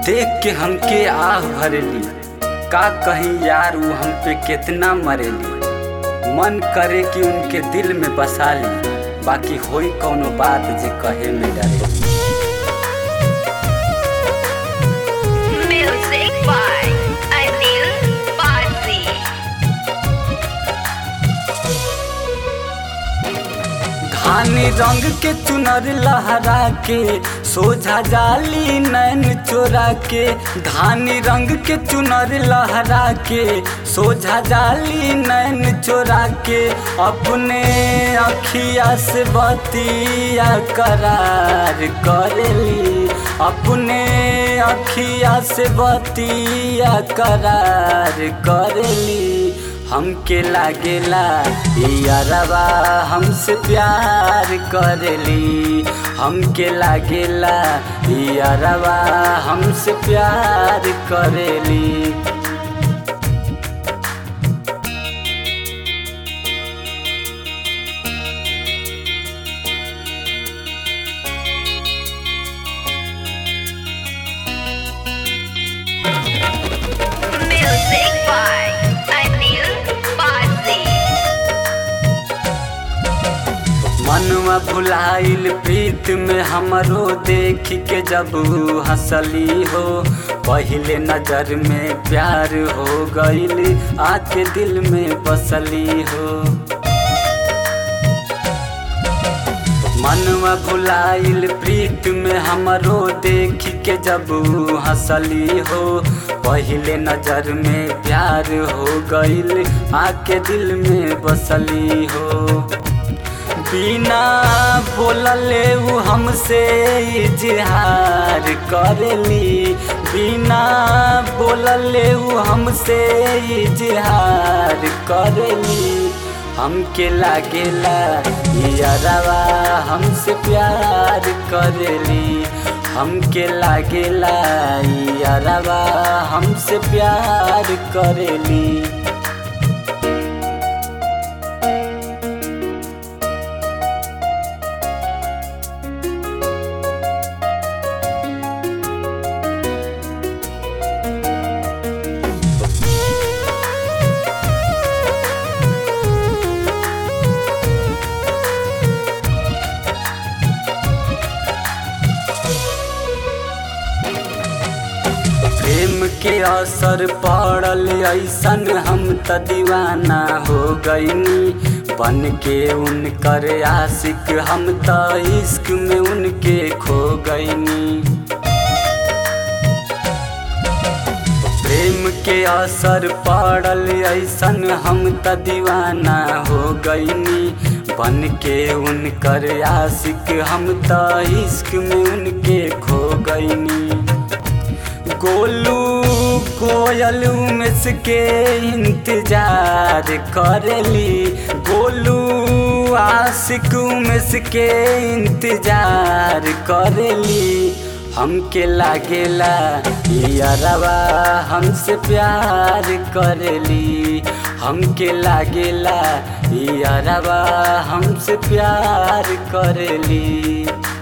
देख के हमके आह भरेली का कहीं यार वो हम पे कितना मरेली मन करे कि उनके दिल में बसा ली बाकी होई कौनो बात जे कहे में डरे Music by Anil Parsi. धानी रंग के चुनर लहरा के सोझा जाली नैन चोरा के धानी रंग के चुनर लहरा के सोझा जाली नैन चोरा के अपने अखिया से बतिया करार करेली अपने अखिया से बतिया करार करेली हमके लागेला यारवा हमसे प्यार करेली हमके लागेला यारवा हमसे प्यार करेली Music by Anil Parsi. मनवा भुलाइल प्रीत में हमरो देख के जब ऊ हंसली हो पहले नजर में प्यार हो गईल आके दिल में बसली हो मनवा भुलाइल प्रीत में हमरो देख के जब ऊ हंसली हो पहले नजर में प्यार हो गईल आके दिल में बसली हो बिना बोलले ऊ हमसे इजहार करेली बिना बोलले ऊ हमसे इजहार करेली हमके लागेला यारवा हमसे प्यार करेली हमके लागेला यारवा हमसे प्यार करेली प्रेम के असर पड़ल ऐसन हम त दीवाना हो गईनी बन के उनकर आशिक हम त इश्क में उनके खो गईनी प्रेम के असर पड़ल ऐसन हम त दीवाना हो गईनी बन के उनकर आशिक हम त इश्क में उनके खो गईनी गोलू कोयल उमेश के इंतजार करेली गोलू आशिक उमेश के इंतजार करेली हमके लागेला यारवा हमसे प्यार करेली हमके लागेला यारवा हमसे प्यार करेली